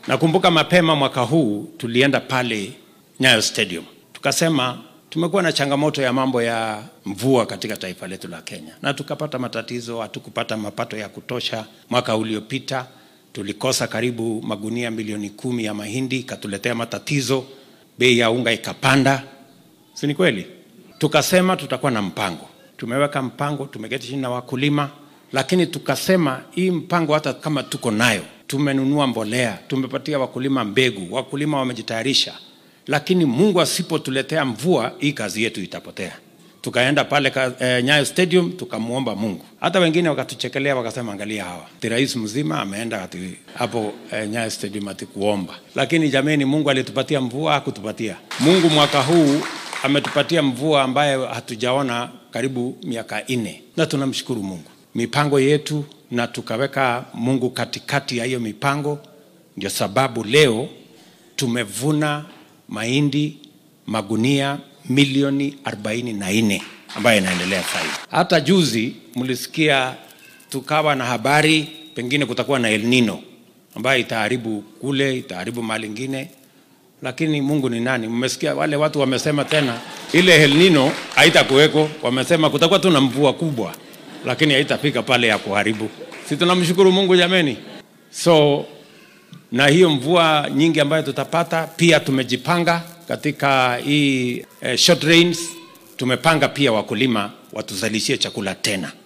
Nakumbuka mapema mwaka huu tulienda pale Nyayo Stadium tukasema tumekuwa na changamoto ya mambo ya mvua katika taifa letu la Kenya, na tukapata matatizo, hatukupata mapato ya kutosha. Mwaka uliopita tulikosa karibu magunia milioni kumi ya mahindi, ikatuletea matatizo, bei ya unga ikapanda, si ni kweli? Tukasema tutakuwa na mpango, tumeweka mpango, tumeketi chini na wakulima, lakini tukasema hii mpango hata kama tuko nayo, tumenunua mbolea, tumepatia wakulima mbegu, wakulima wamejitayarisha, lakini Mungu asipotuletea mvua, hii kazi yetu itapotea. Tukaenda pale ka, eh, Nyayo Stadium tukamwomba Mungu. Hata wengine wakatuchekelea wakasema, angalia hawa, ati rais mzima ameenda ati hapo eh, Nyayo Stadium ati kuomba. Lakini jameni, Mungu alitupatia mvua, hakutupatia. Mungu mwaka huu ametupatia mvua ambayo hatujaona karibu miaka nne, na tunamshukuru Mungu. Mipango yetu na tukaweka Mungu katikati ya hiyo mipango, ndio sababu leo tumevuna mahindi magunia milioni 44 ambayo inaendelea sasa hivi. Hata juzi mlisikia tukawa na habari pengine kutakuwa na El Nino ambayo itaharibu kule, itaharibu mali ingine, lakini Mungu ni nani? Mmesikia wale watu wamesema tena ile El Nino haitakuweko, wamesema kutakuwa tu na mvua kubwa, lakini haitafika pale ya kuharibu. Si tunamshukuru Mungu jameni? So na hiyo mvua nyingi ambayo tutapata, pia tumejipanga katika hii eh, short rains. Tumepanga pia wakulima watuzalishie chakula tena.